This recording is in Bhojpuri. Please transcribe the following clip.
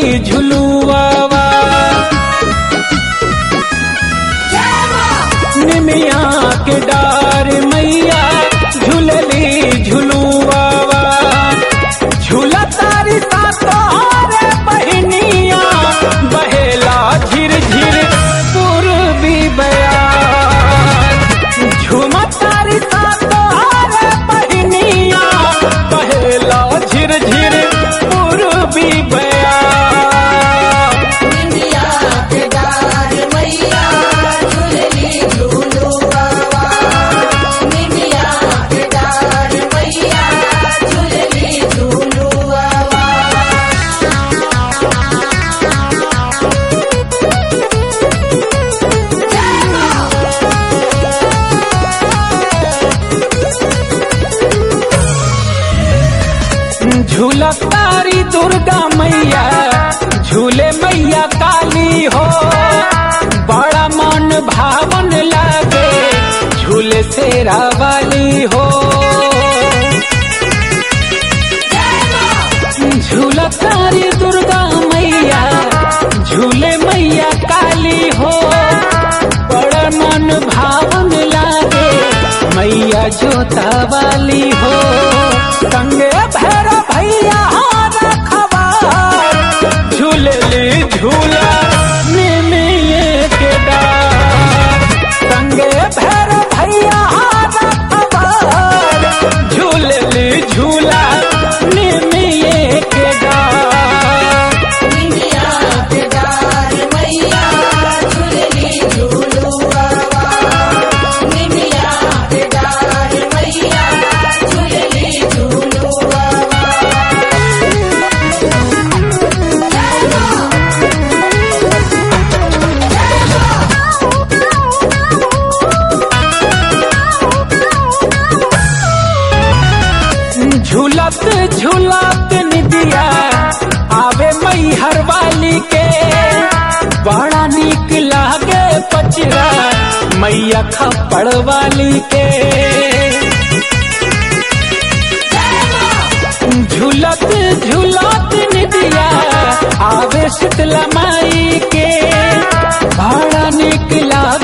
झूलली झुलुआवा निमिया के डार मैया झूलली झुलुआवा झूला तारी ता तोहरे बहनिया बहेला झिर झिर पूर्वी बयार झूमा तारी ता तोहरे बहनिया बहेला झिर झिर पूर्वी बयार इंडिया के डार मैया झूलली झूलुआवा इंडिया के डार मैया झूलली झूलुआवा झूला तारी दुर्गा मैया झूले मैया काली हो बड़ा मन भावन लागे झूले शेरा वाली हो झूला तारी दुर्गा मैया झूले मैया काली हो बड़ा मन भावन लागे मैया जोता वाली हो संगे भैर भैया रखवा झूलली झूला निमिये के डार संगे भैर भैया रखवा झूलली झूला निमिये के डार इंडिया के डार मैया झूलली झूलुआवा इंडिया के डार मैया झूलली झूलुआवा झूलत झूलत निदिया आवे मैहर वाली के बड़ा निक लागे पचरा मैया खपड़ वाली के झूलत झूलत निदिया आवे शीतला माई के बड़ा निक लागे